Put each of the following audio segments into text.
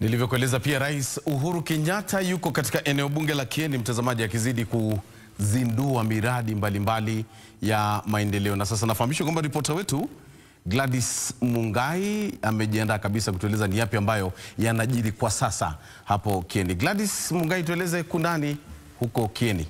Nilivyokueleza pia Rais Uhuru Kenyatta yuko katika eneo bunge la Kieni, mtazamaji, akizidi kuzindua miradi mbalimbali mbali ya maendeleo. Na sasa nafahamishwa kwamba ripota wetu Gladys Mungai amejiandaa kabisa kutueleza ni yapi ambayo yanajiri kwa sasa hapo Kieni. Gladys Mungai, tueleze kundani huko Kieni.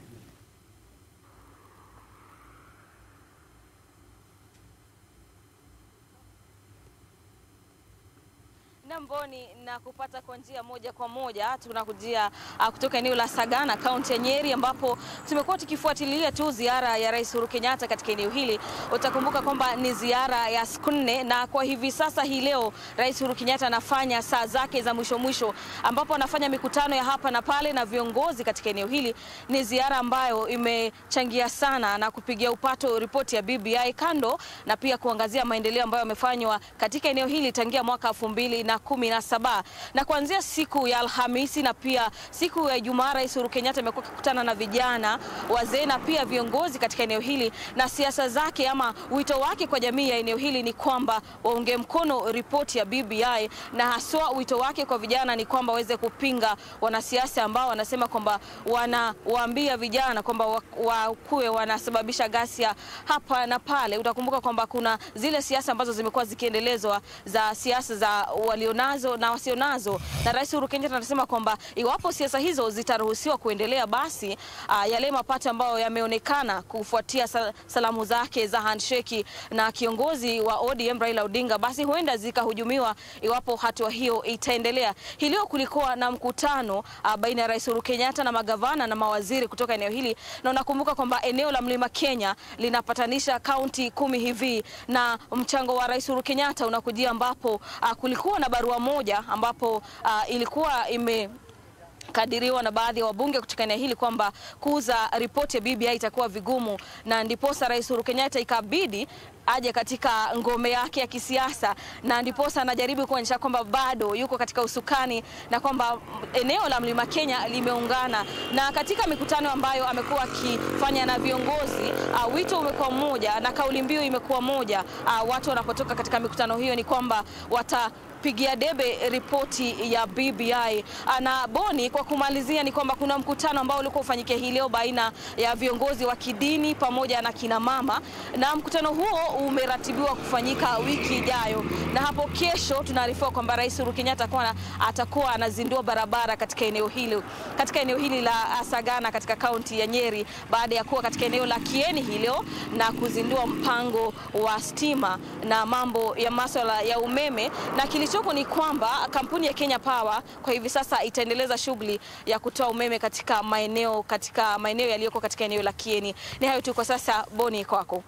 Mboni na kupata kwa njia moja kwa moja tunakujia uh, kutoka eneo la Sagana kaunti ya Nyeri ambapo tumekuwa tukifuatilia tu ziara ya Rais Uhuru Kenyatta katika eneo hili. Utakumbuka kwamba ni ziara ya siku nne, na kwa hivi sasa hii leo Rais Uhuru Kenyatta anafanya saa zake za mwisho mwisho, ambapo anafanya mikutano ya hapa na pale na viongozi katika eneo hili. Ni ziara ambayo imechangia sana na kupigia upato ripoti ya BBI kando na pia kuangazia maendeleo ambayo yamefanywa katika eneo hili tangia mwaka elfu mbili na kumi na saba na kuanzia siku ya Alhamisi na pia siku ya Ijumaa, Rais Uhuru Kenyatta amekuwa akikutana na vijana, wazee na pia viongozi katika eneo hili, na siasa zake ama wito wake kwa jamii ya eneo hili ni kwamba waunge mkono ripoti ya BBI, na haswa wito wake kwa vijana ni kwamba waweze kupinga wanasiasa ambao wanasema kwamba wanawaambia vijana kwamba wakuwe wanasababisha ghasia hapa na pale. Utakumbuka kwamba kuna zile siasa ambazo zimekuwa zikiendelezwa za siasa za walio nazo na wasio nazo, na Rais Uhuru Kenyatta anasema kwamba iwapo siasa hizo zitaruhusiwa kuendelea, basi uh, yale mapato ambayo yameonekana kufuatia sal salamu zake za handshake na kiongozi wa ODM Raila Odinga, basi huenda zikahujumiwa iwapo hatua hiyo itaendelea. Hii leo kulikuwa na mkutano uh, baina ya Rais Uhuru Kenyatta na magavana na mawaziri kutoka eneo hili, na unakumbuka kwamba eneo la Mlima Kenya linapatanisha kaunti kumi hivi, na mchango wa Rais Uhuru Kenyatta unakujia ambapo uh, kulikuwa na barua moja ambapo uh, ilikuwa ime kadiriwa na baadhi ya wabunge kutoka eneo hili kwamba kuuza ripoti ya BBI itakuwa vigumu, na ndiposa Rais Uhuru Kenyatta ikabidi aje katika ngome yake ya kisiasa, na ndiposa anajaribu kuonyesha kwamba bado yuko katika usukani na kwamba eneo la Mlima Kenya limeungana. Na katika mikutano ambayo amekuwa akifanya na viongozi uh, wito umekuwa mmoja na kauli mbiu imekuwa moja. Uh, watu wanapotoka katika mikutano hiyo ni kwamba wata pigia debe ripoti ya BBI. Na Boni, kwa kumalizia, ni kwamba kuna mkutano ambao ulikuwa ufanyike hii leo baina ya viongozi wa kidini pamoja na kina mama, na mkutano huo umeratibiwa kufanyika wiki ijayo, na hapo kesho tunaarifiwa kwamba Rais Uhuru Kenyatta atakuwa anazindua barabara katika eneo hili katika eneo hili la Sagana katika kaunti ya Nyeri baada ya kuwa katika eneo la Kieni hii leo na kuzindua mpango wa stima na mambo ya masuala ya umeme na kilichoko ni kwamba kampuni ya Kenya Power kwa hivi sasa itaendeleza shughuli ya kutoa umeme katika maeneo katika maeneo yaliyoko katika eneo la Kieni. Ni hayo tu kwa sasa. Boni, kwako.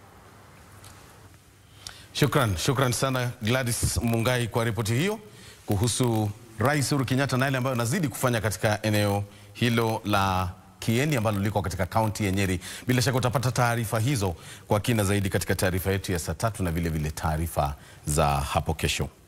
Shukran, shukran sana Gladys Mungai kwa ripoti hiyo kuhusu Rais Uhuru Kenyatta na yale ambayo anazidi kufanya katika eneo hilo la Kieni ambalo liko katika kaunti ya Nyeri. Bila shaka utapata taarifa hizo kwa kina zaidi katika taarifa yetu ya saa tatu na vile vile taarifa za hapo kesho.